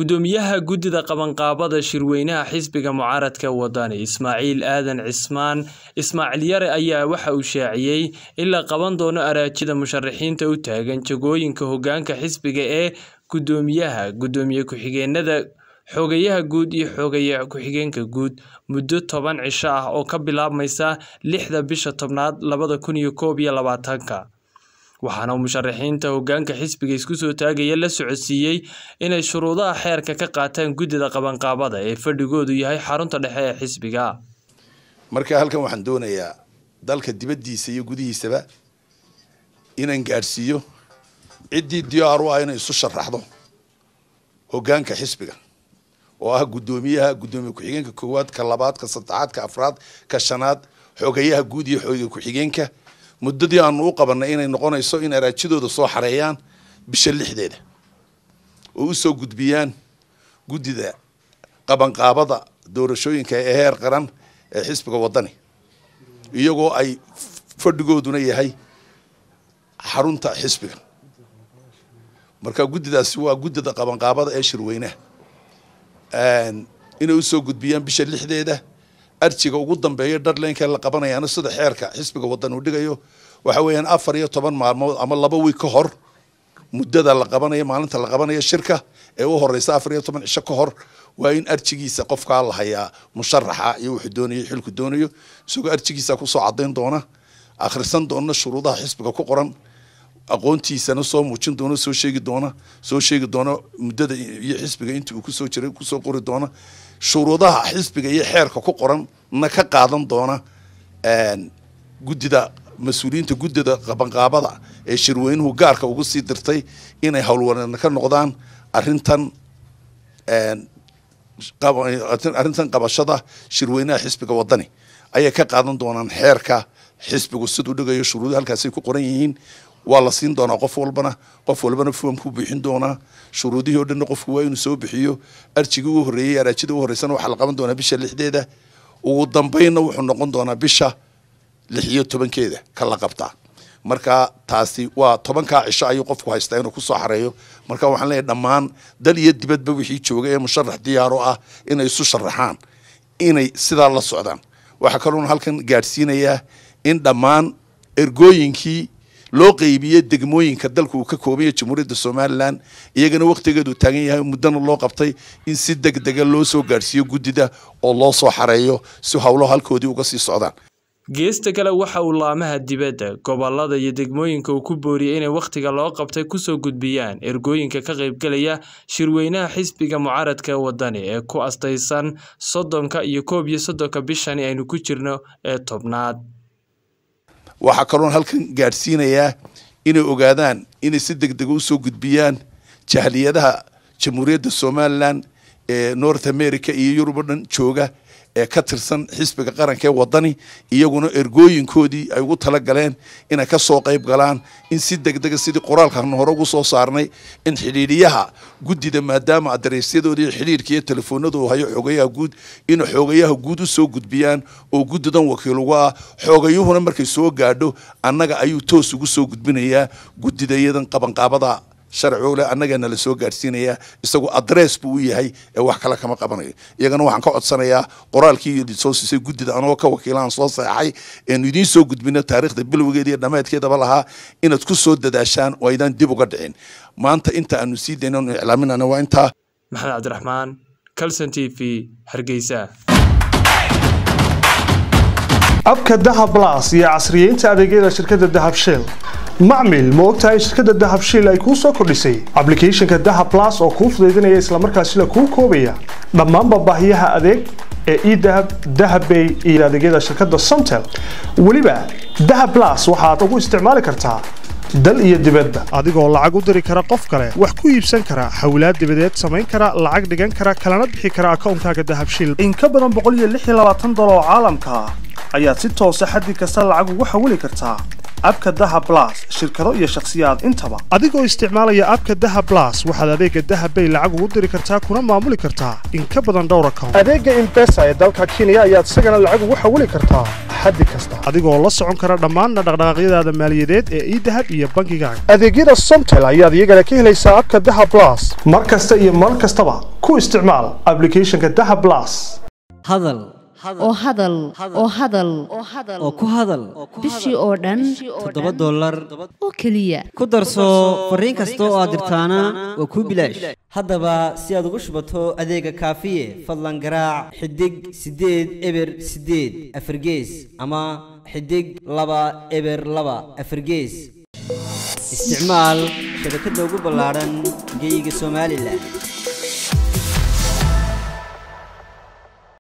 Gudoomiyaha Guddida Qabanqaabada Shirweynaha Xisbiga Mucaaradka Wadani Ismaaciil Aadan Cismaan Ismaaciil Yare ayaa waxa uu shaaciyay in la qaban doono araajida musharaxiinta u taagan jagooyinka hoggaanka xisbiga ee guddoomiyaha, gudoomiye ku-xigeenada, xogayaha guud iyo xogaye ku-xigeenka guud muddo toban cisho ah oo ka bilaabmaysa lixda bisha tobnaad labada kun iyo koob iyo labaatanka waxaana musharaxiinta hoggaanka xisbiga isku soo taagaya la socodsiiyey inay shuruudaha xeerka ka qaataan guddida qabanqaabada ee fadhigoodu yahay xarunta dhexe ee xisbiga marka halkan waxaan doonayaa dalka dibaddiisa iyo gudihiisaba inaan gaadhsiiyo ciddii diyaar u ah inay isu sharaxdo hoggaanka xisbiga oo ah guddoomiyaha guddoomiye ku-xigeenka koowaad ka labaad ka saddexaad ka afraad ka shanaad xogayaha guud iyo xoogay ku-xigeenka muddadii aanu u qabanay inay noqonayso in araajidooda soo xareeyaan bisha lixdeeda oo u soo gudbiyaan guddida qabanqaabada doorashooyinka ee heer qaran ee xisbiga waddani iyagoo ay fadhigooduna yahay xarunta xisbiga marka guddidaasi waa guddida qabanqaabada ee shirweynaha inay usoo gudbiyaan bisha lixdeeda arjiga ugu dambeeya darlenka la qabanayaana sida xeerka xisbiga wadan uu dhigayo waxa weeyaan afar iyo toban maalmood ama laba wiig ka hor muddada la qabanayo maalinta la qabanayo shirka ee u horeysa afar iyo toban cisho ka hor waa in arjigiisa qofkaa la hayaa musharaxa iyo wuxuu doonayo xilku doonayo isagoo arjigiisa kusoo cadayn doona akhrisan doona shuruudaha xisbiga ku qoran aqoontiisana soo muujin doona soo sheegi doona soo sheegi doona muddada iyo xisbiga intii uu kusoo jiray kusoo qori doona shuruudaha xisbiga iyo xeerka ku qoran na ka qaadan doona guddida mas-uuliyiinta guddida qabanqaabada ee shirweynuhu gaarka ugu sii dirtay inay howlwareena ka noqdaan arrintan arrintan qabashada shirweynaha xisbiga waddani ayay ka qaadan doonaan xeerka xisbigu siduu dhigayo shuruudo halkaasay ku qoran yihiin waa la siin doonaa qof walbana qof walbana foomkuu buuxin doonaa shuruudihii o dhanna qofku waa inuu soo bixiyo arjigii u horreeyey araajida u horreysana waxaa la qaban doonaa bisha lixdeeda ugu dambeynna wuxuu noqon doonaa bisha lix iyo tobankeeda ka la qabtaa marka taasi waa tobankaa cisho ayuu qofku haystaa inuu kusoo xareeyo marka waxaan leeyahy dhammaan dal iyo dibadba wixii jooga ee musharax diyaaro ah inay isu sharaxaan inay sidaa la socdaan waxaa kaloona halkan gaadhsiinayaa in dhammaan ergooyinkii loo qeybiyey degmooyinka dalka uu ka koobaya jamhuuriyadda somalilan iyagana wakhtigeedu taagan yahay muddana loo qabtay in si deg dega loo soo gaadhsiiyo guddida oo loo soo xareeyo si howlo halkoodii uga sii socdaan geesta kale waxa uu laamaha dibadda gobolada iyo degmooyinka uu ku booriyey inay wakhtiga loo qabtay kusoo gudbiyaan ergooyinka ka qaybgelaya shirweynaha xisbiga mucaaradka waddani ee ku astaysan soddonka iyo koob iyo soddonka bishani aynu ku jirno ee tobnaad waxaa kaloon halkan gaadhsiinayaa inay ogaadaan inay si deg dega usoo gudbiyaan jahliyadaha jamhuuriyadda somalilan ee north america iyo yurub o dhan jooga ee ka tirsan xisbiga qaranka ee waddani iyaguna ergooyinkoodii ay ugu talagaleen inay ka soo qayb galaan in si deg dega sidii qoraalkan hore ugu soo saarnay in xidhiidhiyaha guddida maadaama adareysyadooda iyo xidhiidhka iyo telefoonadu hayo xoogayaha guud inay xoogayaha guud u soo gudbiyaan oo guddidan wakiil uga ah xoogayuhuna markay soo gaadho annaga ayuu toos ugu soo gudbinayaa guddida iyadan qabanqaabada sharci ole annagana la soo gaadhsiinayaa isagu adress buu u yahay ee wax kale kama qabanayo iyagana waxaan ka codsanayaa qoraalkii soo siisay guddida anagoo ka wakiilaan soo seexay eenu idiin soo gudbino taariikhda bilowgeeda iyo dhammaadkeedaba lahaa inaad ku soo dadaashaan oo aydaan dib uga dhicin maanta inta aanu sii dayno anu iclaaminana waa intaa maxamed cabdiraxmaan calson t v hargeysa abka dahab las iyo casriyeynta adeegyada shirkadda dahab shell macmil ma ogtahay shirkadda dahab shell ay kuu soo kordhisay ablicathonka dahab las oo kuu fudaydinaya islamarkaasila kuu koobaya dhammaanba baahiyaha adeeg ee edahab dahabbay iyo adeegyada shirkadda somtel weliba dahab las waxaad ugu isticmaali kartaa dal iyo dibadba adigoo lacag u diri kara qof kale wax ku iibsan kara xawlaad dibadeed samayn kara lacag dhigan kara kalana bixi kara akoonkaaga dahab shell in ka badan boqol iyo lix iyo labaatan dolar oo caalamka ah ayaad si toosa xaddi kasta lacag ugu xawili kartaa abka daha blas shirkado iyo shakhsiyaad intaba adigoo isticmaalaya abka daha blas waxaad adeega dahabbay lacag ugu diri kartaa kuna maamuli kartaa in ka badan dhowr account adeega imbesa ee dalka kenya ayaad isagana lacag ugu xawili kartaa xaddi kasta adigoo la socon kara dhammaan dhaqdhaqaaqyadaada maaliyadeed ee idahab iyo bangigaaga adeegyada somtel ayaad iyagana ka helaysaa abka daha blas mar kasta iyo mar kastaba ku isticmaal applicationka daha blas hadal oo hadal oo hadal oo ku hadal bishii oo dhan toddoba dollar oo keliya ku darso fariin kasta oo aad dirtaana waa kuu bilaash haddaba si aad ugu shubato adeega kaafiye fadlan garaac xidig siddeed eber siddeed afargees ama xidig laba eber laba afargees isticmaal shabakadda ugu ballaadhan geyga somalilan